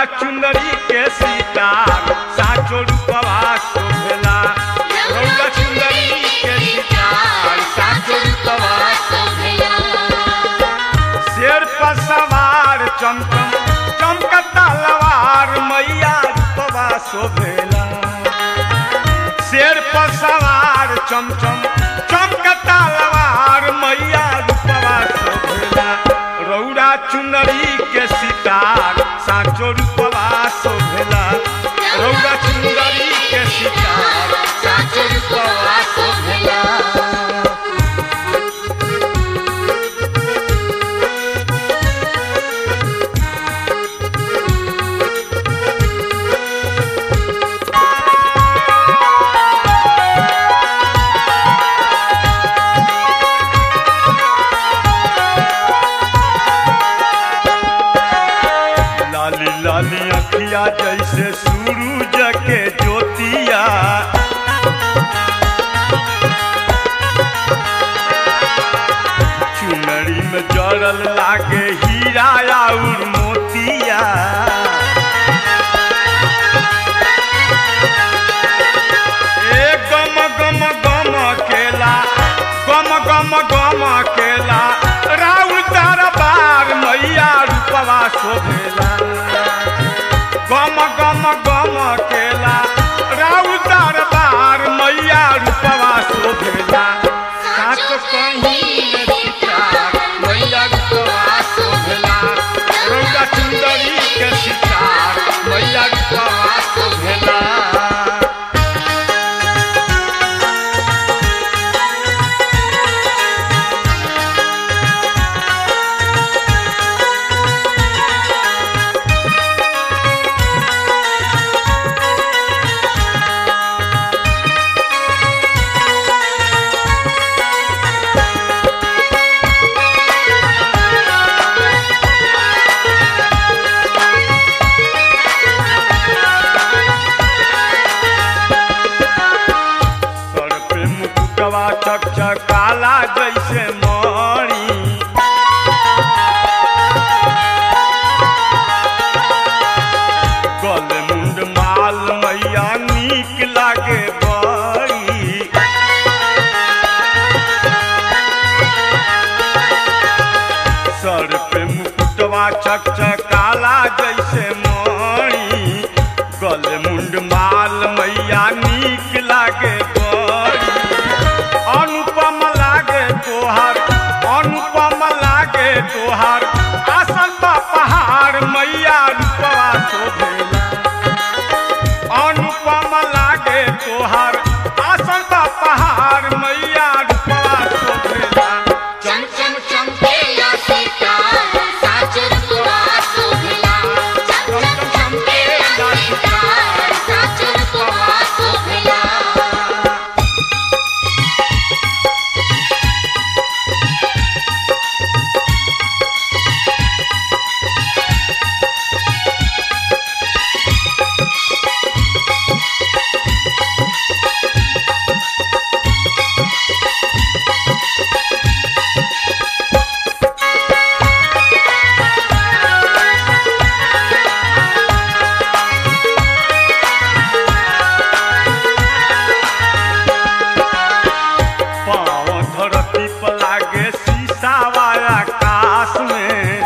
चुंदरी के सितार साचो रूपवा शोभेला रौदा चुंदरी के सितार साचो रूपवा शेर पर सवार चमचम चमकता लवार मैया रूपवा शोभेला शेर पर सवार चमचम चमकता लवार मैया रूपवा शोभेला रौरा चुनरी के सितार साचो रूपवा शोभेला रौरा चुनरी के सितार साचो रूपवा शोभेला लाली लाली अखिया जैसे सूरज के ज्योतिया चुनरी में जड़ल लागे हीरा और मोतिया ए गम गम गम केला गम गम गम केला राउर दरबार मैया रूपवा शोभेला गम गम गम केला राउर दरबार मैया रूपवा शोभेला साच कहीं सितार मैया रूपवा शोभेला रौदा चुंदरी के सितार मैया रूपवा शोभेला सर पे मुकुटवा चकचकाला जैसे मणि गल मुंड माल मैया नीक लागे बड़ी सर पे मुकुटवा चकचकाला जैसे मणि गल मुंड माल मैया नीक लागे बड़ी अनुपम लागे तोहार अनुपम लागे तोहार आसन बा पहाड़ मैया रूपवा शोभेला अनुपम लागे तोहार आसन बा पहाड़ मैया रूपवा शोभेला चम चम चमकेला सितार साच रूपवा शोभिला चम चम चमकेला सितार साच रूपवा शोभिला पाँव धरती पर लागे शीशा वाला आकाश में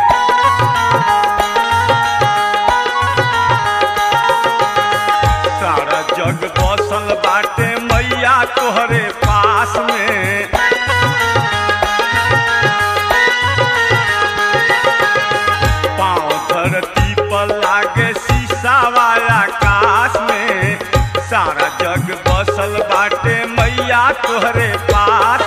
सारा जग बसल बाटे मैया तोहरे पास में पाँव धरती पर लागे शीशा वाला आकाश में सारा जग बसल बाटे मैया तोहरे पास